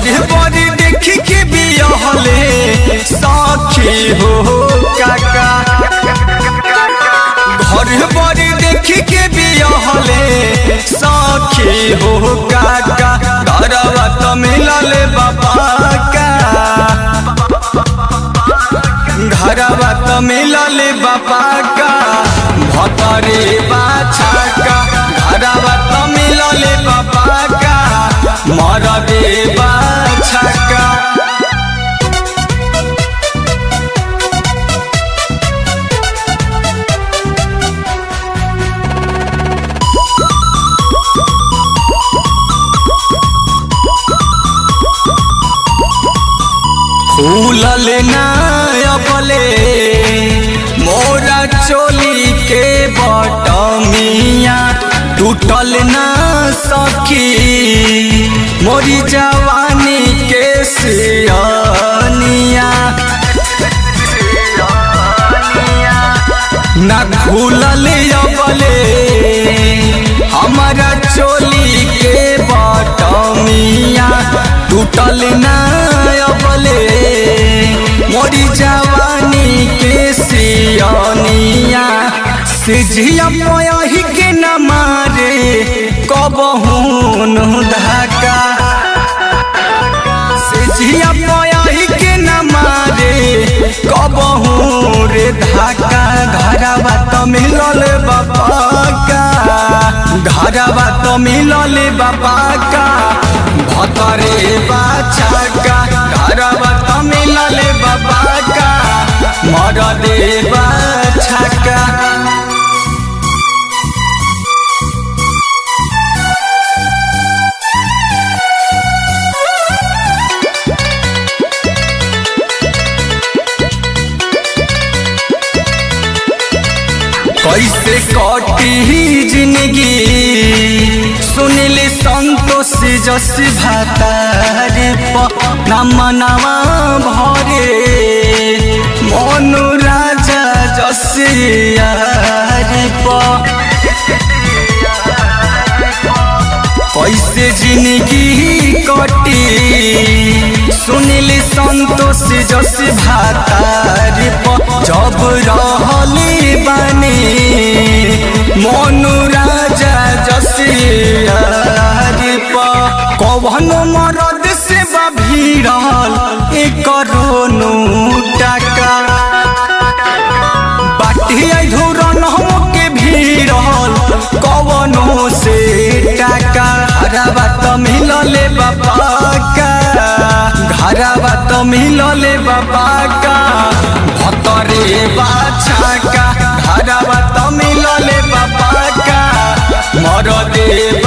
घर बड़ी देखी के बियहले सखी हो काका घर बड़ी देखी के बियहले सखी हो काका घरवा तो मिलले बाबा का घरवा तो मिलले बाबा का भतरे बाछा का घरवा तो मिलले बाबा का मरदे बाछा का फूलल नायबले मोरा चोली के बटमिया टूटल ना सखी मोरी जवानी के सियनिया ना खुलल अबले हमारा चोली के बटमिया टूटल ना अबले मोरी जवानी के सियनिया सिझिया पयही के न मारे कबहून धाका सिझिया पयही के न मारे कबहू रे धाका घरवा तो मिलल बाबा का घरवा तो मिलल बाबा का भतरे बाछा का घरवा तो मिलल बाबा का मरदे बाछा का कैसे कटी जिंदगी सुनिल संतोष जस भातारे नमनवा भरे मनु राजा जस यारे कैसे जिंदगी कटी सुनिल संतोष जस भातारे जब रहली बने मनु राजा जसियारी कवन मरद से भीड़ल एक रोनु टाका बाटिया धुरन के भीड़ल कवनो से टाका घरवा तो मिलले बाबा का घरवा तो मिलले बाबा का भतरे बाछा का घरवा तो मिलले बाबा का मरदे